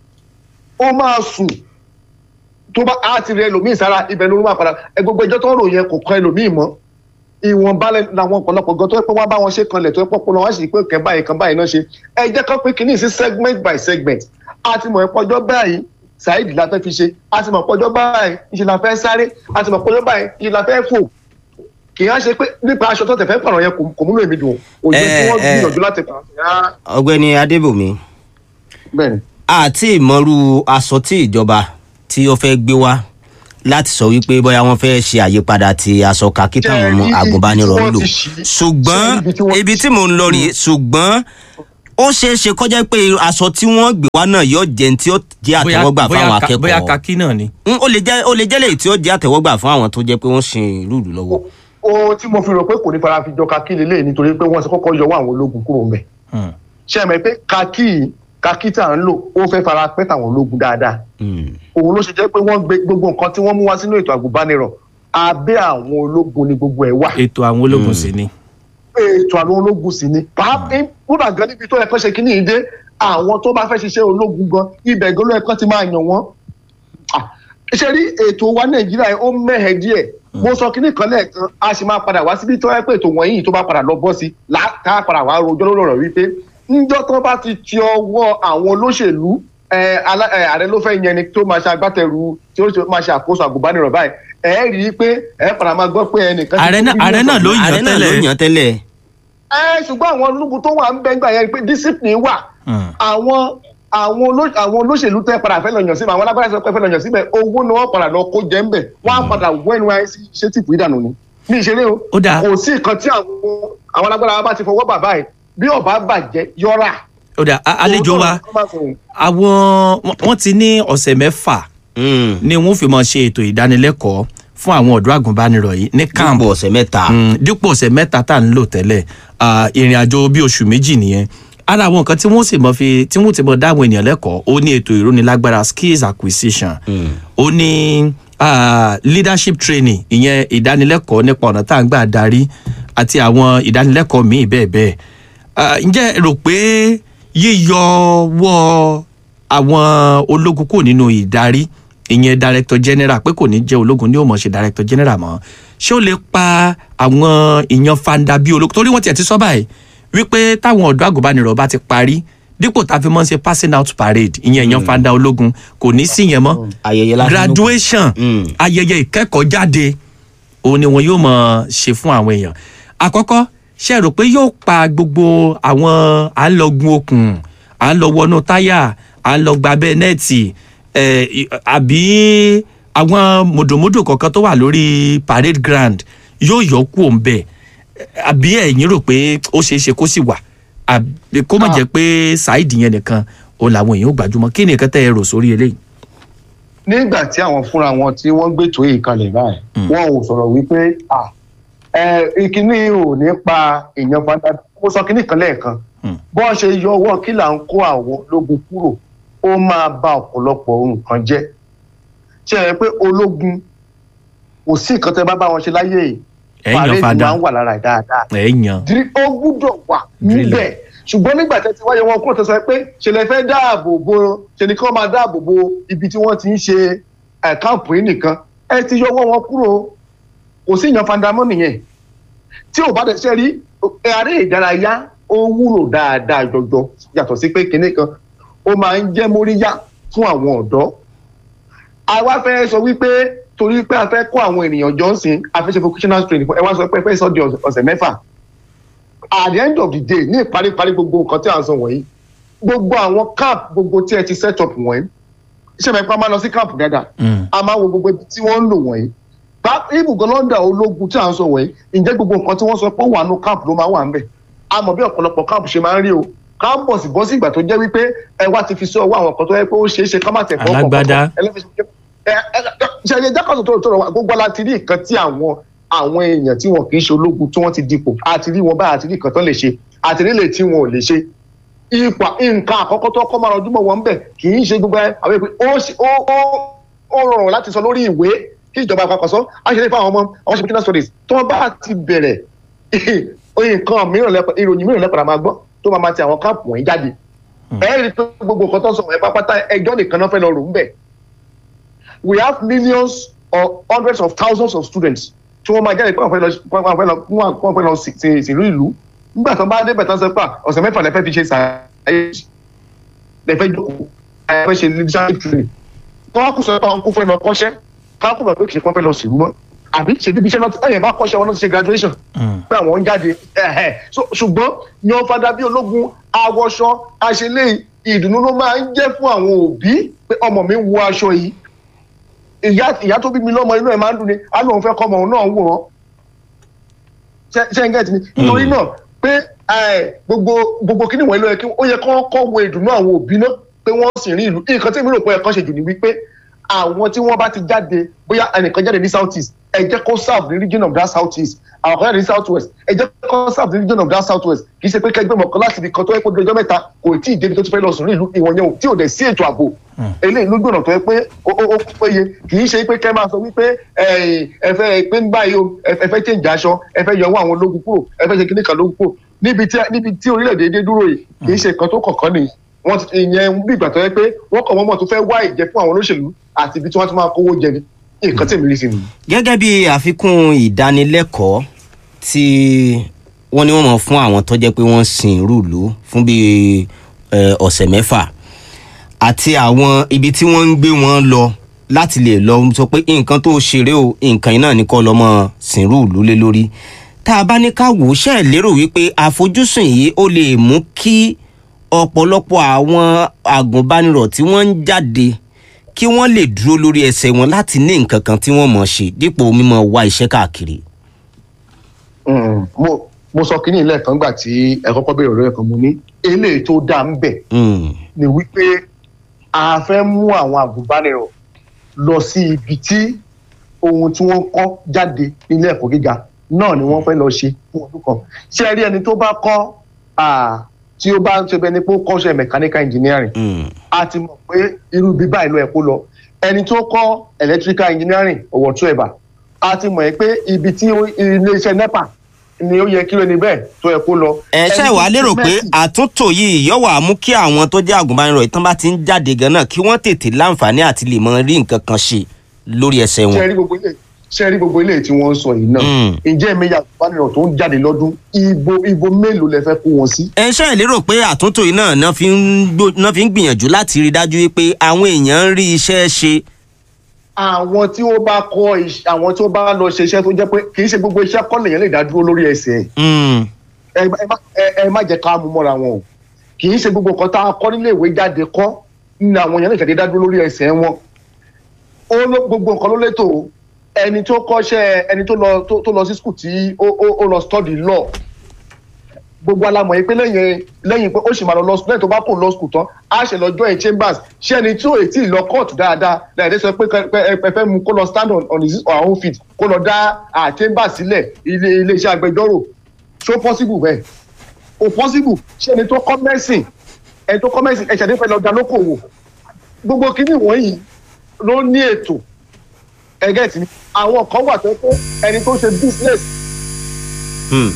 ó máa sùn tó bá á ti rẹ ẹlòmíì sára ibẹ̀ ló máa padà ẹ gbogbo ẹjọ́ tó ń rò yẹn kò kan ẹlòmíì mọ́ ìwọ̀nba làwọn ọ̀pọ̀lọpọ̀ gan tó yẹ pé wọ́n bá wọn ṣe kanlẹ̀ tó yẹ pé ọpọlọ wọn sì pé kẹ́ báyìí kan báyìí náà ṣe ẹ jẹ́ kán pé kínní sí segment by segment a ti mọ̀ ẹ́ pọ́jọ́ báyìí saheed la fẹ́ fi ṣe a ti mọ̀ pọ́jọ́ báyìí ìṣe la fẹ́ sáré a ti mọ̀ pọ́jọ́ báyìí ìṣe la fẹ́ fò kì í á ṣe pé nípa aṣọ tó tẹ̀ fẹ́ pààrọ̀ yẹn kò- kò múlò èmi dùn òye tí Eh, wọ́n eh. gbìyànjú láti pààrọ̀ yẹn ọ̀gbẹ́ni adébòmí bẹ́ẹ̀ ni. àti ìmọ̀rú aṣọ tí ìjọba tí ó fẹ́ gbé wá láti sọ wípé bóyá wọ́n fẹ́ ṣe àyípadà ti aṣọ kakí táwọn ọmọ Jẹ́ ibi agùnbánirọ̀ tí ń wọ́n lò ti ṣí. ṣùgbọ́n Ṣé ibi tí wọ́n ibi ti tí mò ń lọ rèé ṣùgbọ́n ó ṣeé ṣe kọjá pé aṣọ tí wọ́n gbé wá náà yóò jẹ́ tí ó jẹ́ àtẹ̀wọ́gbà fáwọn ka- bóyá akẹ́kọ̀ọ́ kakí náà ni. Mm, ó lè jẹ́ ó lè jẹ́ lèyí tí ó jẹ́ àtẹ̀wọ́gbà fún àwọn tó jẹ́ pé wọ́n ṣe ìlú ìlú lọ́wọ́. ohun tí mo fi rò pé kò ní fara fi jọ kakí lélẹ̀ nítorí pé wọ́n ti kọ́kọ́ yọwọ́ àwọn ológun kúrò ńbẹ̀. Hmm. ṣé ẹ mọ̀ pé kakí kakí tá à ń lò ó fẹ́ fara pẹ́ tàwọn ológun dáadáa. Mm. òun ló ṣe jẹ́ pé wọ́n gbé gbogbo nǹkan tí wọ́n mú wá sínú ètò àgùnbánirọ̀ abẹ́ àwọn ológun ni gbogbo ẹ̀ wà. ètò àwọn ológun sì ni. ètò àwọn ológun sì ni. pàápàá kúrò gan níbi tó yẹ kán ṣe kíní yìí dé àwọn tó bá fẹ́ ṣiṣẹ́ ológun gan ibẹ̀ gan ló yẹ kán ti máa yàn wọ́n. Ah, ṣe rí ètò wa nàìjíríà yìí ó mẹ́hẹ̀ díẹ̀ mo sọ kíní kan lẹ́ẹ̀kan a sì máa padà wá síbi tó yẹ pé ètò wọ̀nyí tó bá padà lọ bọ́ sí láta padà wá rojọ́ lórí ọ̀rọ̀ wípé ńjọ́ tó bá ti ti ọwọ́ àwọn olóṣèlú ẹ, alá- ẹ, ààrẹ ló fẹ́ yẹn ni tó máa ṣe agbátẹrù tí ó ṣe- máa ṣe àkóso àgùnbánirọ̀ báyìí ẹ rí i pé ẹ padà máa gbọ́ pé ẹnìkan ti Ààrẹ kú náà- bílíọ̀nù ààrẹ náà ló ọ̀gbìn. yàn ààrẹ náà ló tẹ́lẹ̀. yàn tẹ́lẹ̀. ẹ ṣùgbọ́n àwọn ológun tó wà ń bẹ́ gbà yẹn pé discipline wà Hmm. àwọn àwọn oló- àwọn olóṣèlú tẹ́ padà fẹ́ lọ yàn síbẹ̀ àwọn alágbára sọ pé fẹ́ lọ yàn síbẹ̀ owó ni wọ́n padà lọ kó jẹ́ ń bẹ̀ wọ́n á padà wọ nysc ṣé tìpù ìdànù ni ní ìṣeré o Ó dáa. kò sí nǹkan tí àwọn àwọn alágbára wa bá ti fọwọ́ bàbá ẹ̀ bí ọba bàjẹ́ yọra. ó dà a- àlejò wa Òótọ́ ni wọ́n máa sọ. àwọn wọ́n- wọ́n ti ní ọ̀sẹ̀ mẹ́fà Mm. ni wọ́n fi máa ṣe ètò ìdánilẹ́kọ̀ọ́ fún àwọn ọ̀dọ́ àgùnbánirọ̀ yìí ní camp dípò ọ̀sẹ̀ mẹ́ta. Mm, dípò ọ̀sẹ̀ mẹ́ta tá à ń lò tẹ́lẹ̀ ah, ìrìn àjò bíi oṣù méjì nìyẹn ara àwọn nǹkan tí wọ́n sì mọ̀ fi tí wọ́n ti mọ̀ dá àwọn ènìyàn lẹ́kọ̀ọ́ ó ní ètò ìrónilágbára skills acquisition ó ní ah, leadership training ìyẹn ìdánilẹ́kọ̀ọ́ nípa ọ̀nà tá à ń gbà darí àti àwọn ìdánilẹ́kọ̀ọ́ míì bẹ́ẹ̀ bẹ́ẹ̀ Ah, ǹjẹ́ ẹ rò pé yíyọwọ́ àwọn ológun kò nínú ìdarí ìyẹn director general pé kò ní jẹ́ ológun ní òmò ṣe director general mọ́ ṣé ó lè pa àwọn ìyan fanda bíi ológun torí wọ́n tiẹ̀ ti sọ báyìí wípé táwọn ọ̀dọ́ àgùnbánirọ̀ bá ti parí dípò tá a fi mọ́ ṣe passing out parade ìyẹn ìyan fanda ológun kò ní sí yẹn mọ́ ayẹyẹ lásán ló kù. graduation Mm. ayẹyẹ ìkẹ́kọ̀ọ́ jáde òun ni wọn yóò mọ̀ ṣe fún àwọn èèyàn àkọ́kọ́ ṣe rò pé yóò pa gbogbo àwọn à ń lọ gun okùn à ń lọ wọnú táyà à ń lọ gbabẹ́ nẹ́ẹ̀tì ẹ̀, ì- àbí àwọn mòdòmódò kọ̀ọ̀kan tó wà lórí parade ground yóò yọ kú òun bẹ́ẹ̀ àbí ẹ̀yin rò pé ó ṣeé ṣe kó sì wà àbí kó má Ah. jẹ́ pé ṣáìdì yẹn nìkan òun làwọn èèyàn ò gbajúmọ̀ kí ni nǹkan tẹ́ ẹ rò sórí eléyìí. nígbà tí àwọn fúnra wọn tí wọ́n gbé tó yìí kalẹ̀ báyìí wọn ò sọ̀rọ̀ wípé ah, ẹ, ìkíní ò ní pa èèyàn fanda mo sọ kíní kan lẹ́ẹ̀kan Mm. bọ́n ṣe yọ ọwọ́ kí là ń kó àwọn ológun kúrò ó máa ba ọ̀pọ̀lọpọ̀ nǹkan jẹ́ ṣe é pé ológun kò sí nǹkan tẹ́ bá bá wọn ṣe láyé yìí Ẹ yan parade fada. máa ń wà lára ẹ̀ dáadáa ẹ yan diri ó gbúdọ̀ wà níbẹ̀ ṣùgbọ́n nígbà tẹ́ ti wáyé wọn kúrò tó sọ pé ṣe lè fẹ́ dáàbò bo ṣe ni kí wọ́n máa dáàbò bo ibi tí wọ́n ti ń ṣe ẹ̀ káàpù yìí nìkan ẹ ti yọwọ́ wọn kúrò kò sí ìyan fandamọ́ nìyẹn tí ò bá dẹ̀ ṣe rí eré ìdárayá ó wúlò dáadáa jọjọ yàtọ̀ sí pé kinní kan ó máa ń jẹ́ móríyá fún àwọn ọ̀dọ́ àwa fẹ́ sọ wípé torí pé a fẹ́ kó àwọn ènìyàn jọ ń sìn a fẹ́ ṣe vocational training fún ẹ wá sọ pé ẹ fẹ́ sọ di ọ̀sẹ̀- ọ̀sẹ̀ mẹ́fà at the end of the day ní ìparíparí gbogbo nǹkan tí à ń sọ wọ̀nyí gbogbo àwọn camp gbogbo tí ẹ ti set up wọ̀nyí iṣẹ́ mẹ́fà máa lọ sí camp dáadáa Mm. a máa wo gbogbo ibi tí wọ́n ń lò wọ̀nyí bá ibùgbọ́n lọ́ndà ológun tí à ń sọ wọ̀nyí ǹjẹ́ gbogbo nǹkan tí wọ́n sọ pé ó wà nù camp ló máa wà ń bẹ̀ a mọ̀ bí ọ̀pọ̀lọpọ̀ káàpù ṣe máa ń rí o káàmpọ̀sì bọ́ sí ìgbà tó jẹ́ wípé ẹ wá ti fi sí ọwọ́ àwọn kan tó yẹ pé ó ṣeé ṣe ká má tẹ̀ fọ́ Alágbádá. ṣe ẹ jákàtọ̀ tó tọrọ wa gbogbo láti rí nǹkan tí àwọn àwọn èèyàn tí wọn kì í ṣe ológun tí wọ́n ti dipò àti rí wọn báyìí àti rí nǹkan tó lè ṣe àti rí lè tí wọn ò lè ṣe ipa nǹkan àkọ́kọ́ tó kọ́ máa rọjúmọ̀ wọn bẹ̀ kì í ṣe gbogbo ẹ àwọn èpè ó ṣe- ó ó ó rọrùn láti sọ lórí ìwé kí ìjọba àpapọ̀ sọ á ṣe lè fún àwọn ọmọ àwọn ṣe business studies tó wọn bá ti bẹ̀rẹ̀ nǹkan mìíràn lẹ́pọ̀ ìròyìn mìíràn lẹ́pọ̀ máa gbọ́ tó máa máa ti àwọn káàpù wọ̀nyí jáde ẹ rí i pé gbogbo nǹkan tó ń sọ ẹ pápátá ẹjọ́ nìkan náà fẹ́ lọ rò ń bẹ̀ we have millions or hundreds of thousands of students tí wọ́n máa jáde pé wọ́n fẹ́ lọ wọ́n fẹ́ lọ wọ́n fẹ́ lọ sí- sí- sílùú ìlú nígbà tó bá dé bẹ̀tán sọ pé ọ̀sẹ̀ mẹ́fà lẹ́fẹ́ fi ṣe sàáyé lẹ́fẹ́ jókòó lẹ́fẹ́ ṣe leadership training wọ́n á kú sọ pé àwọn kú fẹ́ lọ kọ́ṣẹ́ káwọn kú bẹ̀ pé kì í kọ́ fẹ́ lọ sílùú mọ́ àbí ṣe bíbi iṣẹ́ náà ẹ̀yẹ̀ bá kọ́ṣẹ́ wọn náà ti ṣe graduation pé àwọn ń jáde ẹ̀hẹ̀. So, ṣùgbọ́n yan fada bí ológun awọṣọ àṣelé ìdùnnú ló máa ń jẹ́ fún àwọn òbí pé ọmọ mi wọ aṣọ yìí ìyá ìyá tó bí mi lọ́mọ inú ẹ̀ máa ń dùn ni á lóun fẹ́ kọ́ ọmọ òun náà wòran ṣe ṣe ń gẹ̀ẹ́tì ni nítorí náà pé ẹ, gbogbo gbogbo kíní wọ̀nyí ló yẹ kí ó yẹ kọ́ kọ́ wo ìdùnnú àwọn òbí náà pé wọ́n sì rí ìlú nǹkan tí èmi rò pé ẹ̀kan ṣe jù ní wípé àwọn tí wọ́n bá ti jáde bóyá ẹnìkan jáde ní south east ẹ jẹ́ kó serve ní region of that south east àwọn kan jáde ní south west ẹ jẹ́ kó serve ní region of that south west kì í ṣe pé kẹgbẹ́ mọ̀kàn láti ibi kan tó yẹ kó di ọjọ́ mẹ́ta kò tí ì débi tó ti fẹ́ lọ sùn ní ìlú ìwọ̀n yẹn ò tí ò dẹ̀ sí ètò ààbò eléyìí ló gbọ̀nà tó yẹ pé ó ó ó péye kì í ṣe pé kẹ́ máa sọ wípé ẹ ẹ fẹ́ pé ń báyìí o ẹ ẹ fẹ́ change aṣọ ẹ fẹ́ yọ owó àwọn ológun kúrò ẹ fẹ́ ṣe kíní kan lógun kúrò níbi tí níbi tí orílẹ̀-èdè dé dúró yìí kì í ṣe nǹkan tó kọ̀ọ̀kan nìyí wọ́n ti ìyẹn bí ìgbà tó yẹ pé wọ́n kọ̀ wọ́n mọ̀ tó fẹ́ wá ìjẹ fún àwọn olóṣèlú àti ibi tí wọ́n ti máa kówó jẹ ni nǹkan tí èmi rí sí nìyí. gẹ́gẹ́ bí àfikún ìdánilẹ́kọ̀ọ́ tí wọ́n ní wọ́n mọ̀ fún àwọn tó jẹ́ pé wọ́n sin rúùlù fún bíi eh, ọ̀sẹ̀ mẹ́fà àti àwọn ibi tí wọ́n ń gbé wọn lọ láti lè lọ sọ pé nǹkan tó ṣeré o nǹkan iná ní kọ́ lọ́mọ sin rúùlù lé lórí tá a bá ní ká wò ó ṣe é lérò wípé àfojúsùn yìí ó lè mú kí ọ̀pọ̀lọpọ̀ àwọn àgùnbánirọ̀ tí wọ́n ń jáde kí wọ́n lè dúró lórí ẹsẹ̀ wọn láti ní nǹkan kan tí wọ́n mọ̀ ṣe dípò mímọ̀ wá iṣẹ́ káàkiri. Mm, mo mo sọ kínní lẹ́ẹ̀kan gbà tí ẹ kọ́kọ́ béèrè lórí ẹ̀kan mo ní eléyìí tó dáa ń bẹ̀ Mm, ni wípé a fẹ́ mú àwọn àgùnbánirọ̀ lọ sí ibi tí ohun tí wọ́n kọ́ jáde nílé ẹ̀kọ́ gíga náà ni wọ́n fẹ́ lọ ṣe fún ọdún kan ṣé ẹ rí ẹni tó bá kọ́ ah, tí ó bá ń ṣe bẹ́ẹ̀ ni pé ó kọ́ṣẹ́ mechanical engineering mm, a ti mọ̀ pé irú ibi báyìí ló yẹ kó lọ ẹni tó kọ́ electrical engineering ọ̀wọ̀ tó ẹ̀bà a ti mọ̀ pé ibi tí ó- iléeṣẹ́ nepa ni ó yẹ kí ló ní bẹ́ẹ̀ tó yẹ kó lọ. ẹ ṣe Ẹni wàá tó lérò ṣe pé mẹ́sì- àtúntò yìí yóò wá mú kí àwọn tó jẹ́ àgùnbánirọ̀ ìtàn bá ti ń jáde gan náà kí wọ́n tètè láǹfààní àti lè mọ rí nǹkan kan ṣe lórí ẹsẹ̀ ṣe wọn. rí gbogbo ilé ṣe rí gbogbo ilé tí wọ́n ń sọ yìí náà Mm. ǹjẹ́ èmi yà àgùnbánirọ̀ tó ń jáde lọ́dún ibo ibo mélòó lẹ fẹ́ kó wọn sí. ẹ ṣe lérò pé àtúntò yìí náà náà fi ń gbó- náà fi ń gbìyànjú láti rí i dájú wípé àwọn èèyàn ń rí iṣẹ́ ṣe. àwọn tí ó bá kọ́ iṣ- àwọn tí ó bá lọ ṣe iṣẹ́ tó jẹ́ pé kì í ṣe gbogbo iṣẹ́ kọ́ lèèyàn lè dá dúró lórí ẹsẹ̀ ẹ̀. Mm, ẹ ẹ má- ẹ- ẹ má jẹ́ ká mú mọ́ra wọn o kì í ṣe gbogbo nǹkan tá a kọ́ nílé ìwé jáde kọ́ ní àwọn èèyàn lè ṣàdé dá dúró lórí ẹsẹ̀ wọn ó ló gbogbo nǹkan ló létò o ẹni tó kọ́ṣẹ́ ẹni tó lọ tó tó lọ sí skul tí ó ó ó lọ study law gbogbo alamọ̀ yìí pé lẹ́yìn lẹ́yìn pé ó sì máa lọ lọ lẹ́yìn tó bá kò lọ skul tán á ṣe lọ join chambers ṣé ẹni tí ò tí ì lọ court dáadáa lẹ́yìn sọ pé kẹ- pé ẹ fẹ́ mú kó lọ stand on on his or her own feet kó lọ dá à chambers sílẹ̀ ilé iléeṣẹ́ agbẹjọ́rò ṣó possible bẹ́ẹ̀ kò possible ṣé ẹni tó kọ́ mẹ́sìn ẹni tó kọ́ mẹ́sìn ẹ̀ṣẹ̀ nífẹ̀ẹ́ lọ da lókòwò gbogbo kíní wọ̀nyí ló ní ètò ẹgẹ́ tí àwọn kan wà tó pé ẹni tó ṣe business mm,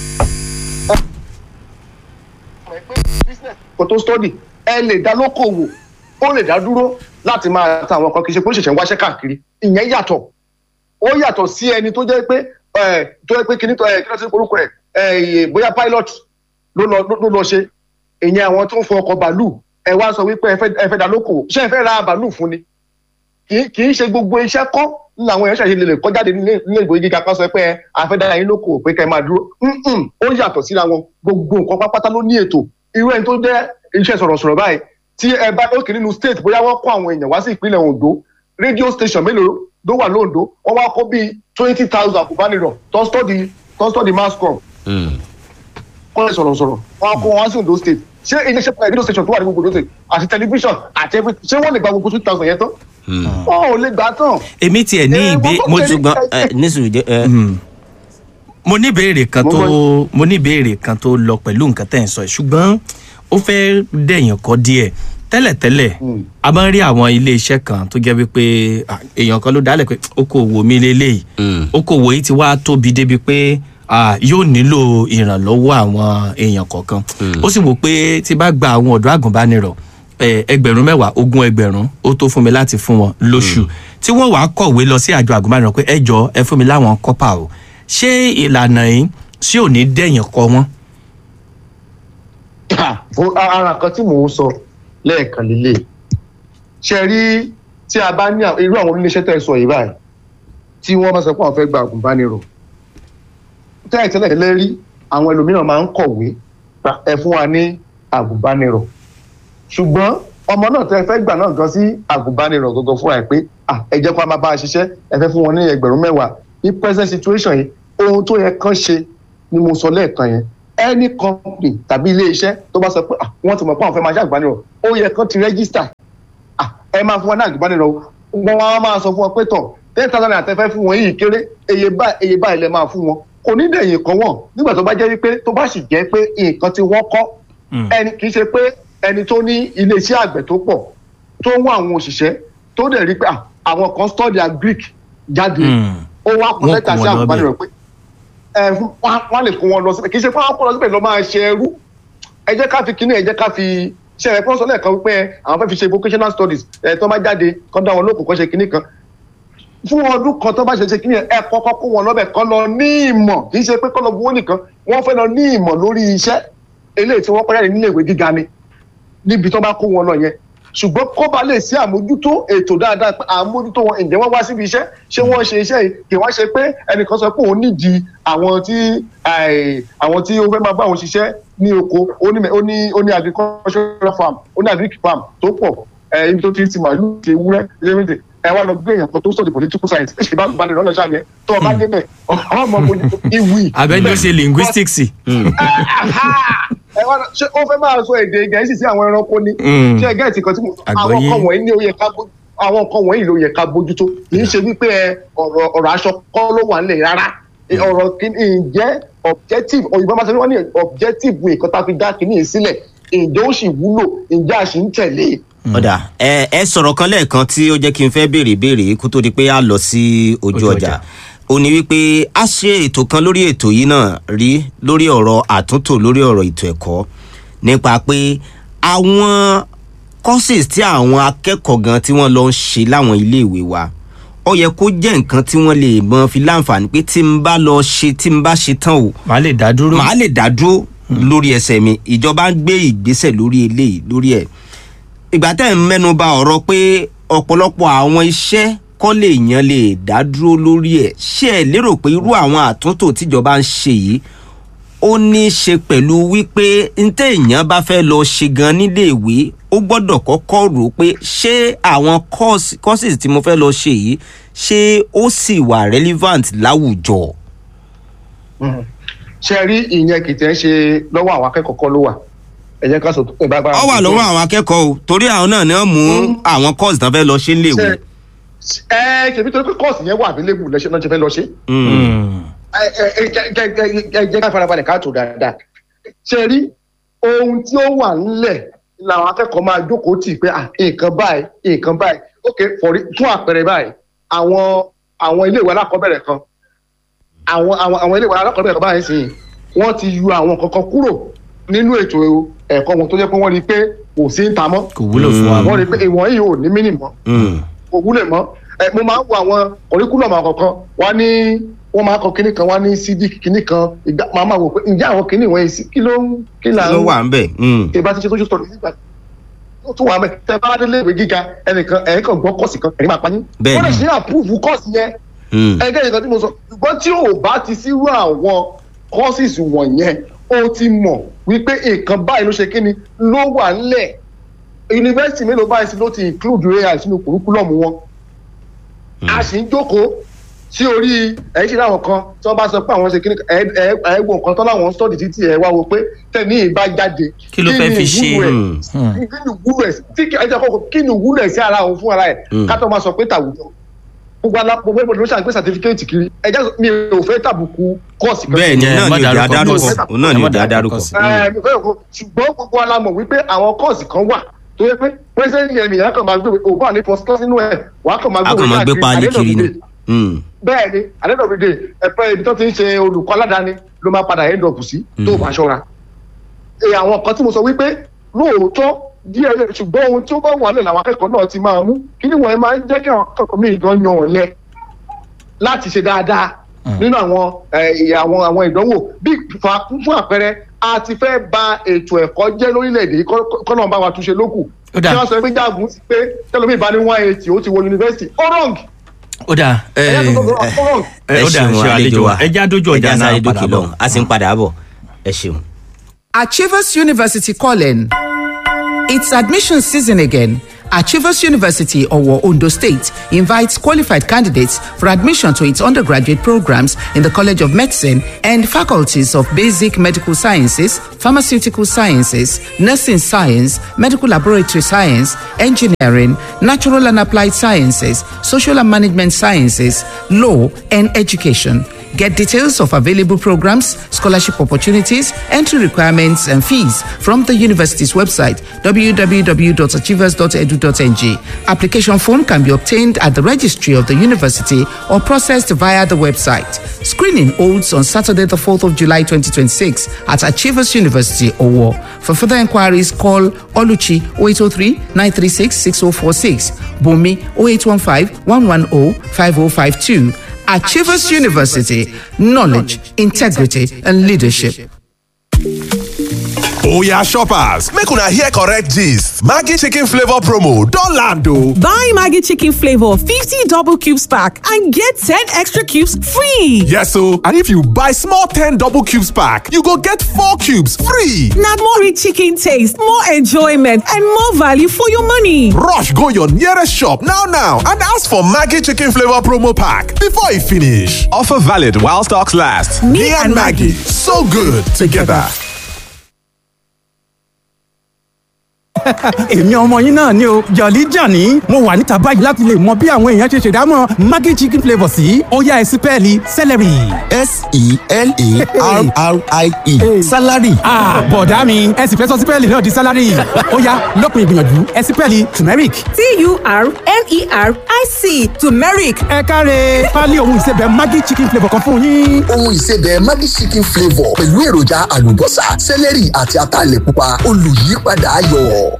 kò tó study ẹ lè dá lókòwò ó lè dá dúró láti máa ta àwọn kan kì í ṣe pé ó ṣẹ̀ṣẹ̀ ń wáṣẹ́ káàkiri ìyẹn yàtọ̀ ó yàtọ̀ sí ẹni tó jẹ́ pé ẹ, tó jẹ́ pé kíní tó ẹ kí ló ti ń porúkọ ẹ̀ ẹ bóyá pilot ló lọ ló lọ ṣe ìyẹn àwọn tó ń fọ ọkọ̀ bàálù ẹ wá sọ wípé ẹ fẹ́ ẹ fẹ́ dá lókòwò ṣé ẹ fẹ́ ra bàálù fún ni kì í kì í ṣe gbogbo iṣẹ́ kọ́ ní àwọn èèyàn ṣàṣe lè kọ́ jáde nílé nílé ìwé gíga kan sọ pé ẹ àfẹ́dára yín lóko pé kẹ́ ẹ máa dúró Mm-mm, ó yàtọ̀ síra wọn gbogbo nǹkan pápátá ló ní ètò irú ẹni tó jẹ́ iṣẹ́ sọ̀rọ̀sọ̀rọ̀ báyìí tí ẹ bá lókè nínú state bóyá wọ́n kó àwọn èèyàn wá sí ìpínlẹ̀ Ondo radio station mélòó ló wà lóńdó wọ́n wá kó bíi twenty thousand àkùbánirọ̀ tó ń study tó ń study mass com mm. kọ́ ẹ sọ̀rọ̀ sọ̀rọ̀ wọn kó wọn sí Ondo state ṣé iléeṣẹ́ radio station tó wà ní gbogbo Ondo state àti tẹlifíṣàn àti every ṣé wọ́n lè gba gbogbo two thousand yẹn tán wọn ò lè gbà tán. èmi tiẹ̀ ní Eh, ìgbé wọ́n mo tó tún ṣùgbọ́n ẹ, nísìnyí jẹ́ ẹ, mo ní ìbéèrè kan Mo tó gbọ́. mo ní ìbéèrè kan tó lọ pẹ̀lú nǹkan tẹ̀ ń sọ yìí ṣùgbọ́n ó fẹ́ dẹ̀yìn kọ́ díẹ̀ tẹ́lẹ̀tẹ́lẹ̀ a máa ń rí àwọn iléeṣẹ́ kan tó jẹ́ wípé ah, èèyàn kan ló dálẹ̀ pé okòwò mi lélẹ́yìí Mm. okòwò yìí ti wá tóbi débi pé ah, yóò nílò ìrànlọ́wọ́ àwọn èèyàn kọ̀ọ̀kan ó sì wò pé tí bá gba àwọn ọ̀dọ́ àgùnbánirọ̀ eh, ẹgbẹ̀rún mẹ́wàá ogún ẹgbẹ̀rún ó tó fún mi láti fún wọn lóṣù tí wọ́n wàá kọ̀wé lọ sí àjọ àgùnbánirọ̀ pé ẹ jọ ẹ fún mi láwọn kọ́pà o ṣé ìlànà yìí sí ò ní dẹ̀yìn kọ wọ́n. fún ara kan tí mò ń sọ lẹ́ẹ̀kan lílé ṣe rí tí a bá ní àwọn- irú àwọn oníléeṣẹ́ tẹ̀ sọ yìí báyìí tí wọ́n bá sọ pé àwọn fẹ́ gba àgùnbánirọ̀ tẹ́lẹ̀ tẹ́lẹ̀ tẹ́lẹ̀ rí àwọn ẹlòmíràn máa ń kọ̀wé "Ra, ẹ fún wa ní àgùnbánirọ̀ ṣùgbọ́n ọmọ náà tẹ́ fẹ́ gbà náà gan sí àgùnbánirọ̀ gangan fúnra ẹ̀ pé "Ah, ẹ jẹ́ kó a máa bá a ṣiṣẹ́ ẹ fẹ́ fún wọn ní ẹgbẹ̀rún mẹ́wàá ní present situation yìí ohun tó yẹ kán ṣe ni mo sọ lẹ́ẹ̀kan yẹn any company tàbí ilé iṣẹ́ tó bá sọ pé "Ah, wọ́n ti mọ̀ pé àwọn fẹ́ máa ṣe àgùnbánirọ̀ ó yẹ kán ti register Ah, ẹ máa fún wọn ní àgùnbánirọ̀ o wọn wá máa sọ fún wọn pé tọ̀ ten thousand naira tẹ́ fẹ́ fún wọn yìí kéré eye báyìí eye báyìí lẹ máa fún wọn kò ní dẹ̀yìn kan wọ̀n nígbà tó bá jẹ́ wípé tó bá sì jẹ́ pé nǹkan tí wọ́n kọ́ Mm. ẹni kì í ṣe pé ẹni tó ní iléeṣẹ́ àgbẹ̀ tó pọ̀ tó ń wá àwọn òṣìṣẹ́ tó dẹ̀ rí pé ah, àwọn kan study agric jáde Mm. ó wá kó Wọ́n lẹ́tà kó sí wọn lọ àgùnbánirọ̀ pé ẹ fún- wọ́n á- wọ́n á lè kó wọn lọ síbẹ̀ kì í ṣe pé wọ́n á kó lọ síbẹ̀ lọ máa ṣe ẹrú ẹ jẹ́ ká fi kíní ẹ jẹ́ ká fi ṣe ẹ̀ pọ́n sọ lẹ́ẹ̀kan wípé àwọn fẹ́ fi ṣe vocational studies ẹ̀ tó bá jáde kọ́ dá wọn lókun kọ́ ṣe kíní kan fún ọdún kan tó bá ṣe ṣe kíní ẹ kọ́kọ́ kó wọn lọ́bẹ̀ kọ́ lọ ní ìmọ̀ kì í ṣe pé kọ́ lọ buwó nìkan wọ́n fẹ́ lọ ní ìmọ̀ lórí iṣẹ́ eléyìí tí wọ́n kọ́ jáde nílé ìwé gíga ni níbi tó bá kó wọn lọ yẹn ṣùgbọ́n kó ba lè sí àmójútó ètò dáadáa pé àmójútó wọn ǹjẹ́ wọ́n wá síbi iṣẹ́ ṣé wọ́n ṣe iṣẹ́ yìí kì wọ́n ṣe pé ẹnìkan sọ pé òun nídìí àwọn tí àì- àwọn tí ó fẹ́ máa bá òun ṣiṣẹ́ ní oko ó ní ó ní ó ní agricultural farm ó ní agric farm tó pọ̀ ẹ, ibi tó ti ń ti màálù ti ewúrẹ́ ṣe ẹ wá lọ gbé èèyàn kan tó study political science ẹ ṣe bá bá lè rán lọ sáà yẹn tó o bá débẹ̀ ọmọ mojú ìwì abẹ́ni ó ṣe linguistics. ẹ wá lọ- ṣé ó fẹ́ máa sọ èdè gẹ̀ẹ́sì sí àwọn ẹranko ni Mm. ṣé gẹ̀ẹ́sì kan tí mo àwọn Àgbọ́yé. nǹkan wọ̀nyí ni ó yẹ ká bójú àwọn nǹkan wọ̀nyí ló yẹ ká bójútó kì í ṣe wípé ẹ, ọ̀rọ̀ ọ̀rọ̀ aṣọ kọ́ ló wà nílẹ̀ rárá ọ̀rọ̀ kìíní ǹjẹ́ objective òyìnbó máa sọ wọ́n ní objective nǹkan tá a fi dá kìíní yìí sílẹ̀ ǹjẹ́ ó sì wúlò ǹjẹ́ a sì ń tẹ̀lé ọ̀dà ẹ ẹ sọ̀rọ̀ kan lẹ́ẹ̀kan tí ó jẹ́ kí n fẹ́ béèrè béèrè kó tó di pé a lọ sí ojú Ojú ọjà ọjà. ó ní wípé a ṣe ètò kan lórí ètò yìí náà rí lórí ọ̀rọ̀ àtúntò lórí ọ̀rọ̀ ètò ẹ̀kọ́ nípa pé àwọn courses tí àwọn akẹ́kọ̀ọ́ gan tí wọ́n lọ ń ṣe láwọn iléèwé wa ó yẹ kó jẹ́ nǹkan tí wọ́n lè mọ fi láǹfààní pé tí n bá lọ ṣe tí n bá ṣe tán o màá lè dá dúró. màá lè dá dúró lórí ẹsẹ̀ mi ìjọba ń gbé ìgbésẹ̀ lórí eléyìí lórí ẹ̀ ìgbà tẹ́ ń mẹ́nu ba ọ̀rọ̀ pé ọ̀pọ̀lọpọ̀ àwọn iṣẹ́ kọ́ lè yan lè dá dúró lórí ẹ̀ ṣé ẹ lérò pé irú àwọn àtúntò tíjọba ń ṣe yìí ó ní í ṣe pẹ̀lú wípé ntẹ́ èèyàn bá fẹ́ lọ ṣe gan níléèwé ó gbọ́dọ̀ kọ́kọ́ rò ó pé ṣé àwọn course- courses tí mo fẹ́ lọ ṣe yìí ṣé ó sì wà relevant láwùjọ. ṣe rí ìyẹn kì í tẹ́ ṣe lọ́wọ́ àwọn akẹ́kọ̀ọ́ kọ́ ló wà ẹ jẹ́ ká sọ ẹ bá bá ọ wà lọ́wọ́ àwọn akẹ́kọ̀ọ́ o torí àwọn náà ni wọ́n mú àwọn course tán fẹ́ lọ ṣe léwu. ṣe ẹ ṣèbí torí pé kọ́ọ̀sì yẹn wà available lẹ́sẹ̀ náà ṣe fẹ́ lọ ṣe Mm. ẹ ẹ ẹ jẹ́- jẹ́- jẹ́- jẹ́- jẹ́ ká farabalẹ̀ ká tó dáadáa ṣe rí ohun tí ó wà nílẹ̀ làwọn akẹ́kọ̀ọ́ máa jókòó tì pé ah, nǹkan báyìí nǹkan báyìí ok for it- fún àpẹẹrẹ báyìí àwọn àwọn iléèwé alákọ̀ọ́bẹ̀rẹ̀ kan àwọn àwọn àwọn iléèwé alákọ̀ọ́bẹ̀rẹ̀ kan báyìí sìn wọ́n ti yọ àwọn kankan kúrò nínú ètò ẹ̀kọ́ wọn tó jẹ́ pé wọ́n rí i pé kò sí ń ta mọ́ kò wúlò fún wa. wọ́n rí i pé ìwọ̀n yìí ò ní mínì mọ́ Mm. kò wúlò mọ́ ẹ mo máa ń wo àwọn kọ̀ríkúlọ̀mù àkọ́kọ́ wá ní wọ́n máa kọ kinní kan wá ní cd kinní kan ìgbà máa máa wò pé ǹjẹ́ àwọn kinní wọ̀nyí sí kí ló ń kí là kí ń ló wà ń bẹ̀. Mm. ṣe bá ti ṣe social studies nígbà tó tún wà mẹ́ tẹ bá dé léèwé gíga ẹnìkan ẹ̀yìn kan gbọ́ kọ́ọ̀sì kan ẹ̀yìn máa pa yín Bẹ́ẹ̀ni. wọ́n lè ṣe àpúùfù kọ́ọ̀sì yẹn Mm. ẹgbẹ́ nìkan tí mo sọ ṣùgbọ́n tí ò bá ti sírú àwọn courses wọ̀nyẹn ó ti mọ̀ wípé nǹkan báyìí ló ṣe kíni ló wà ńlẹ̀ yunifásitì mélòó báyìí sí ló ti include ai sínú curriculum wọn a sì ń jókòó sí orí ẹ̀yìn ṣe láwọn kan tí wọ́n bá sọ pé àwọn ṣe kíní ẹ̀ ẹ̀ ẹ̀ wo nǹkan tán láwọn sọ́ọ̀dì títí ẹ̀ wá wo pé tẹ̀mí ìbá jáde Kí ló fẹ́ ni fi ṣe? ìwúlò ẹ̀? kí ni ìwúlò ẹ̀ tí ẹ jẹ́ kọ́kọ́ kí ni ìwúlò ẹ̀ sí ara òun fún ara ẹ̀ Mm. ká tó máa sọ pé tàwùjọ gbogbo alápò gbogbo ló ṣàgbé sàtífíkẹ́ẹ̀tì kiri ẹ jẹ́ mi ò fẹ́ tàbùkù kọ́ọ̀sì kan bẹ́ẹ̀ ni ẹ náà má ni òjò dárúkọ adárúkọ kọ́ọ̀sì. òun náà ni Ẹ má òjò dárúkọ adárúkọ. kọ́ọ̀sì. Ẹ, mi fẹ́ kó- ṣùgbọ́n gbogbo alamọ̀ wípé àwọn kọ́ọ̀sì kan wà tó yẹ pé pẹ́sẹ́ntì yẹn nìyẹn kàn máa gbé òkú àní pọ́sítọ́ sínú ẹ̀ wàá kàn máa a gbé kàn máa gbé páálí kiri ni. Mm. bẹ́ẹ̀ ni àdéhùn ẹ̀pẹ́ ibi tó ti ń ṣe olùkọ́ aládàáni ló máa padà end up sí tó o bá ṣọ́ra. Ẹ, àwọn kan tí mo sọ wípé lóòótọ́ díẹ̀ lẹ̀ ṣùgbọ́n ohun tí ó bá wà lẹ̀ làwọn akẹ́kọ̀ọ́ náà ti máa mú kí ni wọ́n máa ń jẹ́ kí àwọn akẹ́kọ̀ọ́ míì gan yan ọ̀lẹ láti ṣe dáadáa nínú àwọn ẹ, àwọn àwọn ìdánwò bí fa- fún àpẹẹrẹ a ti fẹ́ ba ètò ẹ̀kọ́ jẹ́ lórílẹ̀‐èdè yìí kọ́- kọ́nà bá wa túnṣe lókù Ó dáa. kí wọ́n sọ pé jáàgùn ti pé tẹ́lómi bá ní one eighty ó ti wọ yunifásitì ó wrong ó dà ẹ̀yà tó tó ó wrong. ẹ ó dà ṣeun ṣe àlejò wa ẹ já dójú ọjà ẹ já náà sáré padà dókè bọ̀. lọ́hùn a sì ń padà bọ̀ ẹ ṣeun. Achievers University calling. It's admission season again. Achievers University, Owo, Ondo State, invites qualified candidates for admission to its undergraduate programs in the College of Medicine and faculties of Basic Medical Sciences, Pharmaceutical Sciences, Nursing Science, Medical Laboratory Science, Engineering, Natural and Applied Sciences, Social and Management Sciences, Law, and Education. Get details of available programs, scholarship opportunities, entry requirements, and fees from the university's website www.achievers.edu.ng. Application form can be obtained at the registry of the university or processed via the website. Screening holds on Saturday, the 4th of July 2026 at Achievers University, Owo. For further inquiries, call Oluchi 0803 936 6046, Bumi 0815 110 5052. Achievers University, knowledge, integrity, and leadership. Oya shoppers, make una hear correct gist. Maggi chicken flavor promo don land o. Buy Maggie Chicken Flavor 50 double cubes pack and get 10 extra cubes free. Yes o, and if you buy small 10 double cubes pack, you go get 4 cubes free. Now more rich chicken taste, more enjoyment, and more value for your money. Rush go your nearest shop now now and ask for Maggi chicken flavor promo pack before e finish. Offer valid while stocks last. Me, and Maggie, so good together. èmi ọmọ yín náà ni o jọ̀lí jàní mo wà níta báyìí láti lè mọ bí àwọn èèyàn ṣe ṣèdámọ̀ maggi chicken flavour sí ọ̀yá ẹ̀sìn pẹ́ẹ́lí celery. s-e-l-a-r-r-i-e salary Ah, bọ̀dá mi ẹ sì fẹ́ sọ sípẹ́ẹ̀lì náà di sálárì ọ̀yá lọ́kùn ìgbìyànjú ẹ̀sìn pẹ́ẹ́lì turmeric. T-U-R-M-E-R-I-C, turmeric. ẹ káre pálí ohun ìsebẹ̀ maggi chicken flavour kan fún yín. ohun ìsebẹ̀ Maggi chicken flavour pẹ̀lú èròjà àlùbọ́sà sẹ́lẹ̀rì àti ataalẹ̀ pupa olùyípadà ayọ̀.